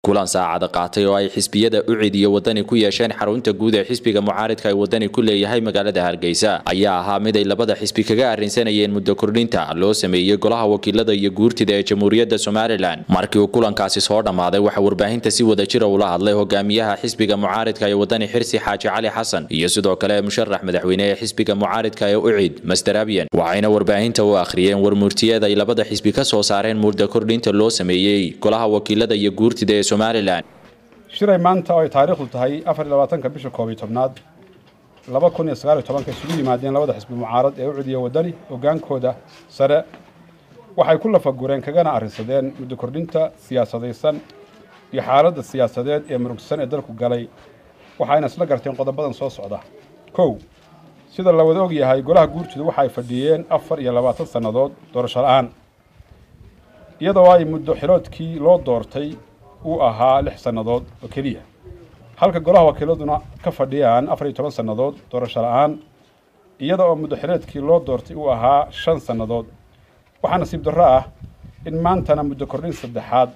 kulan saacada qaatay oo ay xisbiyada ucid iyo wadani ku yeesheen xarunta guud ee xisbiga mucaaridka ay wadani ku leeyahay magaalada hargeysa ayaa ahaa mid ay labada xisbi kaga arrinsanayeen muddo kordhinta loo sameeyey golaha wakiilada iyo guurtida ee jamhuuriyadda somalilan markii uu kulankaasi soo dhammaaday waxaa warbaahinta si wada jira ula hadlay hogaamiyaha xisbiga mucaaridka ee wadani xirsi xaaji cali xasan iyo sidoo kale musharax madaxweyne ee xisbiga mucaaridka ee ucid master abyan waxayna warbaahinta u akhriyeen warmurtiyeed ay labada xisbi ka soo saareen muddo kordhinta loo sameeyey golaha wakiilada iyo guurtida ee somalilan shiray maanta oo ay taariikhdu tahay afar iyo labaatanka bisha koob iyo tobnaad laba kun iyo sagaal iyo tobanka isugu yimaadeen labada xisbi mucaarad ee ucid iyo wadani hogaankooda sare waxay ku lafagureen kagana arrinsadeen muddo kordhinta siyaasadaysan iyo xaaladda siyaasadeed ee murugsan ee dalku galay waxayna isla garteen qodobadan soo socda kow sida la wada og yahay golaha guurtidu waxay fadhiyeen afar iyo labaatan sannadood doorasho la-aan iyadoo ay muddo xiloodkii loo doortay uu ahaa lix sannadood oo keliya halka golaha wakiiladuna ka fadhiyaan afar iyo toban sannadood doorasho la-aan iyada oo muddo xileedkii loo doortay uu ahaa shan sannadood waxaa nasiib darro ah in maantana muddo kordhin saddexaad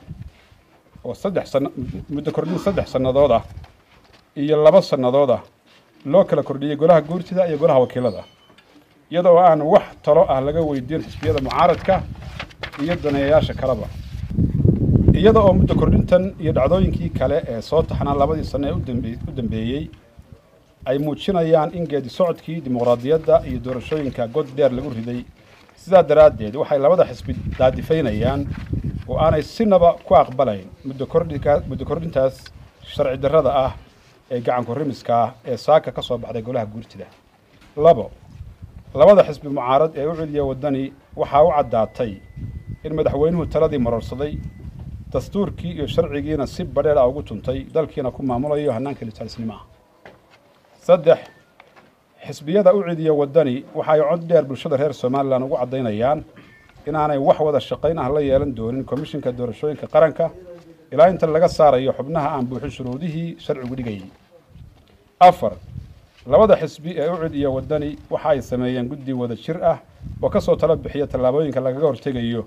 oo saddex san muddo kordhin saddex sannadood ah iyo laba sannadood ah loo kala kordhiyey golaha guurtida iyo golaha wakiilada iyada oo aan wax talo ah laga weydiin xisbiyada mucaaradka iyo daneeyayaasha kaleba iyada oo muddo kordhintan iyo dhacdooyinkii kale ee soo taxnaa labadii sano ee u dambeeyey ay muujinayaan in geedi socodkii dimuqraadiyadda iyo doorashooyinka god dheer lagu riday sidaa daraaddeed waxay labada xisbi daadifaynayaan oo aanay sinaba ku aqbalayn muddo kordhinka muddo kordhintaas sharci darrada ah ee gacanku rimiska ah ee saaka ka soo baxday golaha guurtida labo labada xisbi mucaarad ee u celiya waddani waxaa u caddaatay in madaxweynuhu taladii marorsaday dastuurkii iyo sharcigiina si badheer ah ugu tuntay dalkiina ku maamulayo hannaanka litalisnimo ah saddex xisbiyada u celiya waddani waxa ay cod dheer bulshada reer somalilan ugu caddaynayaan inaanay wax wada shaqayn ah la yeelan doonin komishinka doorashooyinka qaranka ilaa inta laga saarayo xubnaha aan buuxin shuruudihii sharcigu dhigayay afar labada xisbi ee ucid iyo waddani waxa ay sameeyeen guddi wada jir ah oo ka soo talo bixiya tallaabooyinka lagaga hortegayo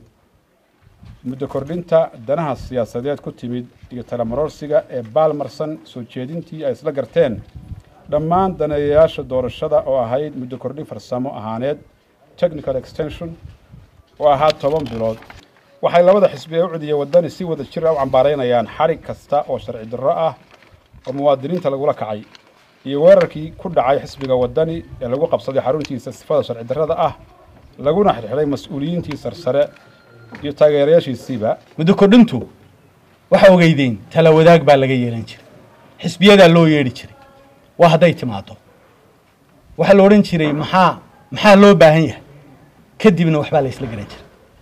muddo kordhinta danaha siyaasadeed ku timid iyo talamarorsiga ee baalmarsan soo jeedintii ay isla garteen dhammaan daneeyayaasha doorashada oo ahayd muddo kordhin farsamo ahaaneed technical extension oo ahaa toban bilood waxay labada xisbi ee ucid iyo waddani si wada jir ah u cambaaraynayaan xadhig kasta oo sharci darro ah oo muwaadiniinta lagula kacay iyo weerarkii ku dhacay xisbiga waddani ee lagu qabsaday xaruntiisa sifada sharci darrada ah laguna xirxiday mas-uuliyiintii sarsare iyo taageerayaashiisiiba muddo kordhintu waxa ogeydeen tala wadaag baa laga yeelan jiray xisbiyadaa loo yeedhi jiray waa hadday timaado waxaa la odhan jiray maxaa maxaa loo baahan yahay kadibna waxbaa la isla garan jiray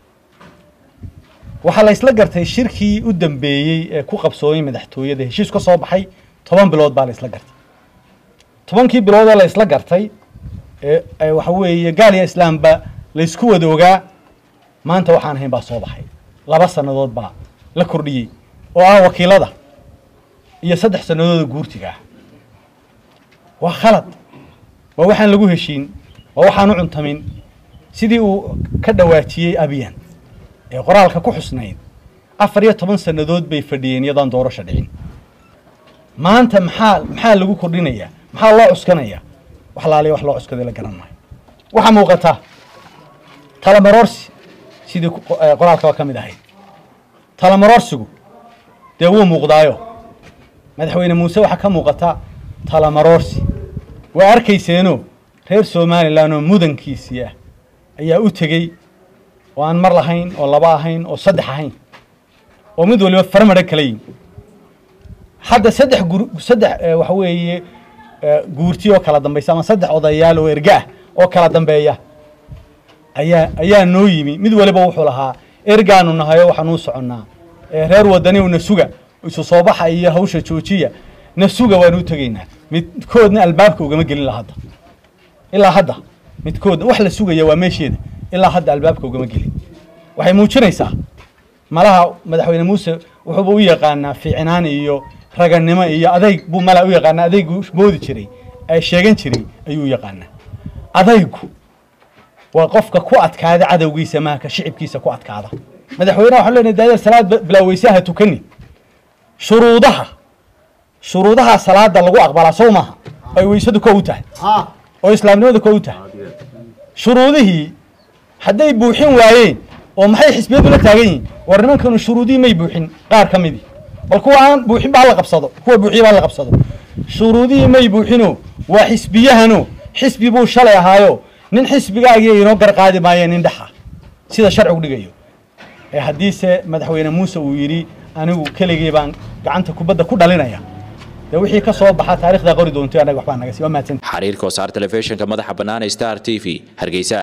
waxaa la isla gartay shirkii u dambeeyey ee ku qabsoomay madaxtooyada heshiis ka soo baxay toban bilood baa la isla gartay tobankii biloodoo la isla gartay ee waxa weeye gaaliya islaamba laysku wada ogaa maanta waxaan ahayn baa soo baxay laba sannadood baa la kordhiyey oo ah wakiilada iyo saddex sannadooda guurtiga ah waa khalad waa waxaan lagu heshiin waa waxaan u cuntamin sidii uu ka dhawaajiyey abiyan ee qoraalka ku xusnayd afar iyo toban sannadood bay fadhiyeen iyadaan doorasho dhicin maanta maxaa maxaa lagu kordhinayaa maxaa loo cuskanayaa wax laaliya wax loo cuskaday la garan maayo waxaa muuqata talamarorsi sidii qoraalkaba ka mid ahayd talamarorsigu dee wuu muuqdaayo madaxweyne muuse waxaa ka muuqata talamarorsi waa arkayseeno reer somalilan oo mudankiisii ah ayaa u tegey oo aan mar lahayn oo laba ahayn oo saddex ahayn oo mid waliba farmadha kala yin hadda saddex gur saddex waxa weeye guurti oo kala dambaysa ama saddex odayaal oo erga ah oo kala dambeeya ayaa ayaa noo yimi mid waliba wuxuu lahaa ergaanu nahayo waxaanuu soconnaa reer wadani na suga isu soo baxa iyo hawsha joojiya na suga waanu u tegaynaa midkoodna albaabka ugama gelin la hadda ilaa hadda midkoodna wax la sugaya waa meesheeda ilaa hadda albaabka ugama gelin waxay muujinaysaa malaha madaxweyne muuse wuxuuba u yaqaanaa fiicnaan iyo raganimo iyo adayg buu mala u yaqaanaa adaygu moodi jiray ee sheegan jiray ayuu u yaqaanaa adaygu waa qofka ku adkaada cadowgiisa maaka shicibkiisa ku adkaada madaxweyneha waxaan leenahay daadar salaad bilaaweysaha tukani shuruudaha shuruudaha salaada lagu aqbalaa sow maaha ay weysadu ko u tahay oo islaamnimada ko u tahay shuruudihii hadday buuxin waayeen oo maxay xisbiyadu la taagan yihiin war nimankanu shuruudihii may buuxin qaar ka midii bal kuwa aan buuxin ba hala qabsado kuwa buuxiya ba hala qabsado shuruudihii may buuxino waa xisbiyahano xisbi buu shalay ahaayo nin xisbigaagiiya inoo garqaadi maayeen nin dhexa sida sharcigu dhigayo ee haddiise madaxweyne muuse uu yidhi anigu keligii baan gacanta kubadda ku dhalinaya dee wixii ka soo baxa taarikhdaa qori doonto annaga waxbaa naga sii waa mahadsan xariirka wasaar telefishinka madaxa bannaan ee star t v hargeysa